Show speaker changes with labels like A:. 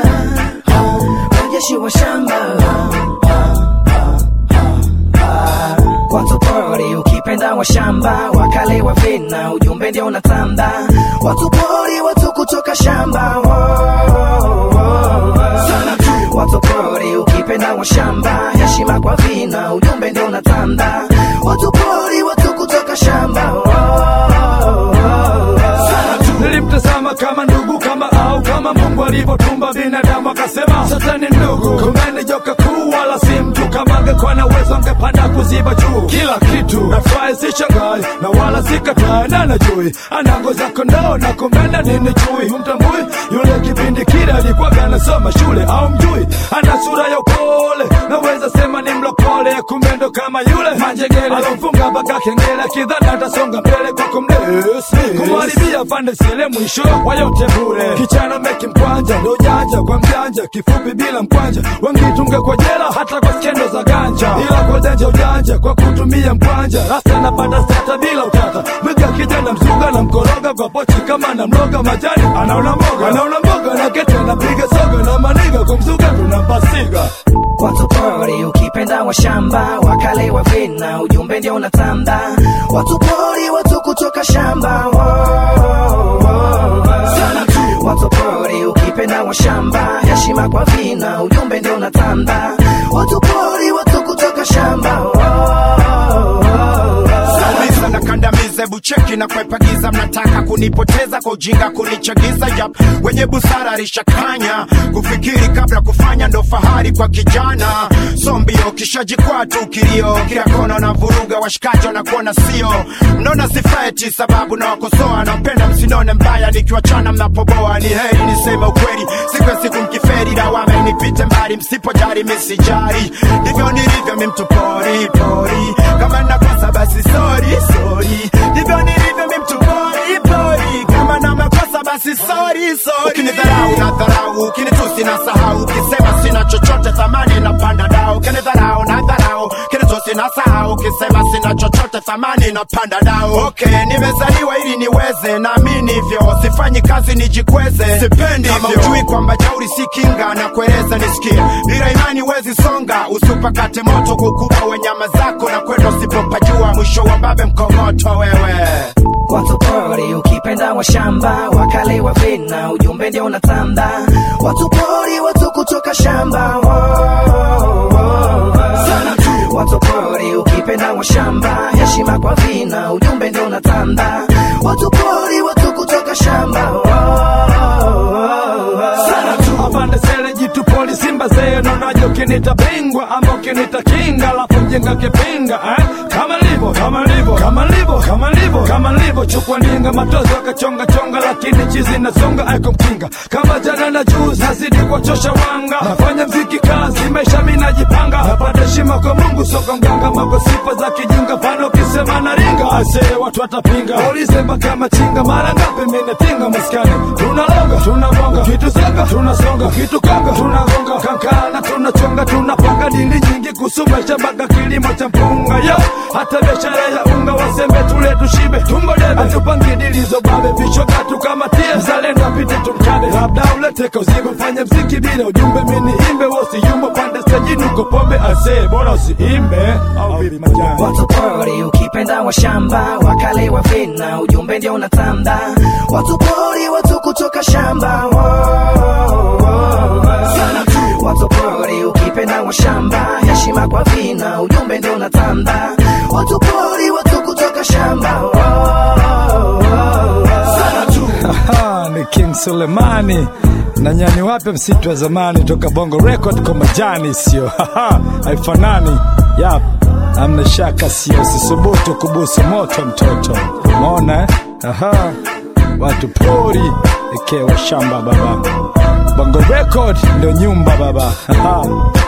A: wanajeshi wa shamba watu pori ukipenda wa shamba wakale wa vina ujumbe ndio unatanda watu pori watu kutoka shamba watu pori ukipenda wa shamba heshima kwa vina ujumbe ndio unatanda watu pori watu kutoka shamba
B: nilimtazama kama ndugu kama au kama mungu alivyotumba binadamu akasema satani ndugu kumeni joka kuu wala si mtu kama angekuwa na uwezo angepanda kuziba juu kila kitu nafurahi si shangai na wala sikatai na najui ana ngozi ya kondoo na kumbenda nini chui humtambui yule kipindi kile alikuwaga anasoma shule au mjui ana sura ya upole naweza sema ni mlokole kumbe ndo kama yule manjegele alomfunga mpaka kengele kidhani atasonga mbele kwa kumdesi kumharibia pande sile mwisho wa yote bure kichana meki mkwanja ndo janja kwa mjanja kifupi bila mkwanja wengi tunge kwa jela hata kwa skendo za ganja ila kwa denja ujanja kwa kutumia mkwanja rasta napata stata bila utata mwiga kijana mzuga na mkoroga kwa pochi kama na mloga majani anaona mboga anaona mboga na kete anapiga soga na maniga kumzuga tunampasiga
A: watu pori ukipenda wa shamba wakale wa vina ujumbe ndio unatanda watu pori watu kutoka shamba watu pori ukipenda wa shamba heshima kwa vina ujumbe ndio unatanda watu pori watu kutoka shamba
C: Nauliza na kandamize bucheki na kwepagiza, mnataka kunipoteza kwa ujinga, kunichagiza. Yap, wenye busara rishakanya kufikiri kabla kufanya, ndo fahari kwa kijana. So mbio kishajikwaa tu kilio, kila kona na vuruga, washikaji wanakuona sio, mnaona sifeti sababu na wakosoa, napenda msinone mbaya nikiwachana mnapoboa. Ni heri niseme ukweli, siku ya siku mkiferi, lawama inipite mbali, msipojali misijari, ndivyo nilivyo mi mtu pori pori, kama nakosa basi sorry sorry, ndivyo nilivyo mi mtu pori pori, kama na makosa basi sorry sorry. Ukinidharau na dharau, ukinitusi na sahau, ukisema sina chochote thamani na panda dao, ukinidharau na dharau, ukinitusi na sahau, ukisema sina chochote thamani na panda dao. Okay, nimezaliwa ili niweze, naamini hivyo, sifanyi kazi nijikweze, sipendi kama hivyo. ujui kwamba jauri si kinga na kueleza nisikie, bila imani wezi songa, usipakate moto kukubwa we nyama zako na kwenda usipopajua, mwisho wa babe mkomoto wewe.
A: watu pori ukipenda wa shamba wakale wa vina ujumbe ndio unatanda watu pori watu kutoka shamba watu pori ukipenda wa shamba heshima kwa vina ujumbe ndio unatanda watu pori watu kutoka shamba
B: apande sele jitu poli simba zee nonaje ukinita bingwa ama ukinita kinga alafu mjenga kipinga eh? kama livo kama livo kama livo kama livo kama livo chukua ndinga matozo akachonga chonga lakini chizi nasonga aiko mkinga kama jana na juzi nazidi kuwachosha wanga nafanya mziki kazi maisha mi najipanga napata heshima kwa mungu soka mganga mako sifa za kijinga pano ukisema naringa ase watu watapinga ulize mpaka machinga mara ngapi minatinga maskani tunalonga tunabonga kitu songa tunasonga kitu konga tunagonga kankana tunachonga tunapanga dili nyingi kusumesha mpaka kilimo cha mpunga yo hata biashara ya unga wasembe tule tushibe tumbo debe hatupangi dilizo babe vichoka tukamatie mzalendo apite tumkabe labda ulete kauzigo fanye mziki bila ujumbe mini imbe wasiyumbo pande stajini uko pombe ase bora usiimbe au vipi majani
A: watu pori ukipenda wa shamba wakale wa vina ujumbe ndio unatanda watu pori watu kutoka shamba watu pori ukipenda wa shamba heshima kwa vina ujumbe ndio unatanda watu pori watu kutoka shamba
B: Aha, ni King Sulemani na nyani wape msitu wa zamani toka Bongo Record kwa majani, sio Haha, haifanani. Yap, amna shaka, sio usisubutu kubusu moto mtoto. Umeona eh? Aha, watu pori ekewa shamba baba. Bongo Record ndo nyumba baba. Aha.